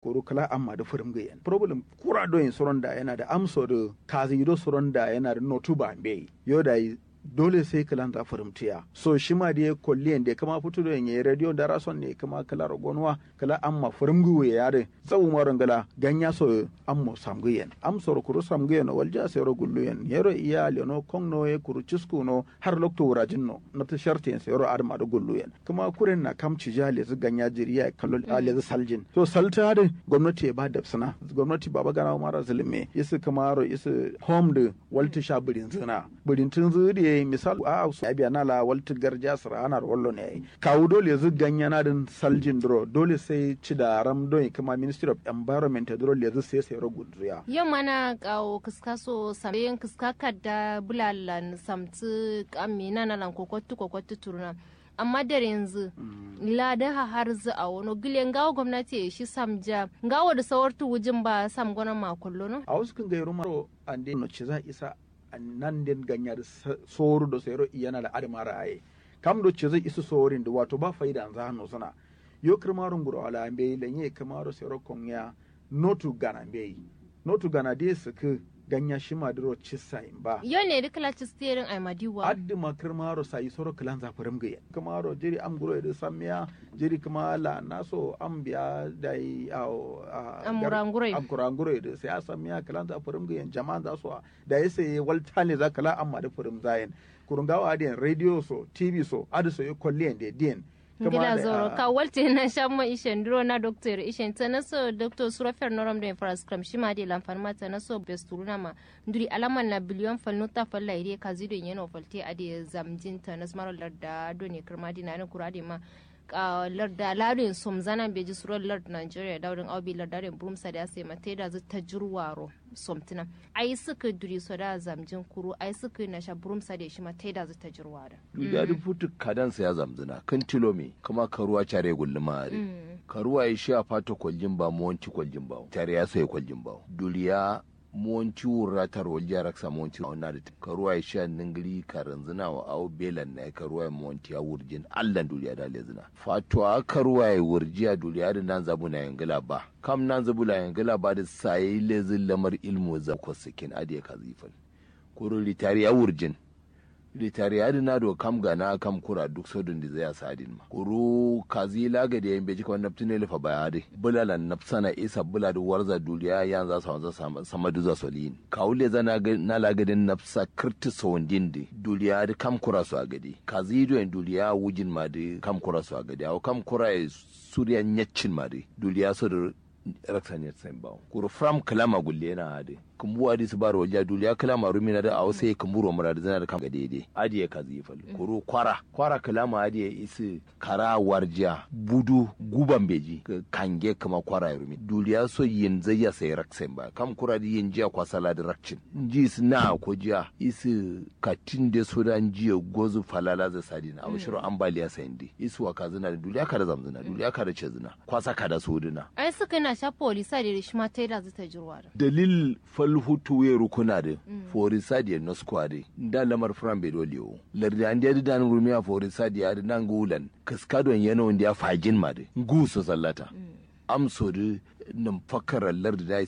koro kala amma da furum gayen problem kura do yin soron da yana da amso da kazi do soron da yana da notu ba mbe yo da dole sai kalan za furimtiya so shi ma da kolliyan da kama fito da yin radio da rason ne kama kala rogonwa kala amma furimgu ya yare tsawu maron gala ganya so ammo samguyen am so kuru samguyen walja sai ro gulluyen yero iya leno kongno e kuru cisku no har lokto wurajin no na ta shartin sai ro adma da gulluyen kuma kuren na kamci jale zu ganya jiriya kallo ale zu saljin so salta da gwamnati ya ba da sana gwamnati baba gana mara zulme isu kamaro isu home da walta sha birin zina birin tun zuri ye misal a su abi na la walta garja sara ana wallo ne kawu dole zu ganya na din saljin dro dole sai ci da ram don kuma ministry of environment dole ya zu sai sai ro gudriya yau mana kawo kiskaso samyen kiskaka da bulalan samtu kamina na lan kokotu kokotu turna amma da yanzu lada ha har zu a wani gile ngawo gwamnati ya shi samja ngawo da sawartu wujin ba sam gona makullo no a wasu kan gairu maro an no ci za isa nan den ganya da soru da sayro iyana da adamara aye kam do ci zai isa sorin da wato ba faida an zano sana yo kirmarun guro ala ambe lenye kamaro sayro konya notu gana ambe notu gana de su ku ganya shi maduro ci sayin ba yo ne da kala ci steering ai madiwa addi ma kirmaro sai soro kilan za furim gaya kamaro jiri am guro da samiya jiri kuma la naso am biya da yi am murangure am kurangure da sai samiya kilan za furim gaya jama'an za su da ya sai walta ne za kala amma da furim zayin kurungawa adiyan radio so tv so adu so yo kolliyan da diyan gila zoro ka walte na shamma ishen duro na doctor ishen ta na so doctor surafer noram da infrascram shi ma de lamfan mata na so besturuna ma nduri alaman na biliyon fal nuta fal la ire ka zido yeno falte ade zamjin ta na smaro larda do ne kirma dina na kurade ma larda larin som zana beji surar lard nigeria daudin aubi lardarin brumsa da sai mate da ta jirwaro somtina ai suka duri so da zamjin kuru ai suka na sha brumsa da shi mate da ta jirwaro da da futu kadan sa ya zamzina kan tilomi kuma karuwa care gulluma are karuwa ya shi a fata kwaljin ba mu wanci kwaljin ba tare ya sai kwaljin ba duriya monti wurratar walja raksa monti na da karuwa ya sha ningiri karin zina wa awo belan na karuwa ya monti ya wurjin allan duniya da le zina fatuwa karuwa ya wurji a duniya da nan zabu na yangila ba kam nan zabu na yangila ba da sayi lezin lamar ilmu za ko sikin adiya ka zifin kuro litari ya wurjin litari ya na do kam gana kam kura duk sodun da zai sadin ma kuru kazi laga da yan beji kawai naftine lufa bayade bulala nafsana isa bula da warza duniya yan za su wanzu sama duza solin kawule zana na lagadin nafsa kirti sawandin da duniya da kam kura su a gadi kazi do yan duniya wujin ma da kam kura su a gadi aw kam kura ya suriya nyacin ma da duniya so da raksan ya tsayin bawo kuru fram kalama gulle na hade kumbu adi su baro wajen duniya kalama rumina da awo sai kumburo mura da zana da kam daidai adiye ka zifal kuru kwara kwara kalama adiye isi kara warjiya budu guban beji kange kama kwara rumi duniya so yin zai ya sai raksen ba kam kura di yin jiya kwa sala da rakcin ji su na ko jiya isi katin da so da jiya gozu falala za sadi na awshiro ambaliya sayin di isi wa kazina da duniya ka da zamzina duniya ka da cezina kwasa ka da sodina ai suka na sha polisa da rishma ta da zata jirwa dalil falhutu ya rukuna da forisa da no squad da lamar fran be dole o lardi an da dan rumiya forisa da da nan gulan kaskadon yana wanda ya fajin ma da gu so sallata amso da nan fakarar lardi da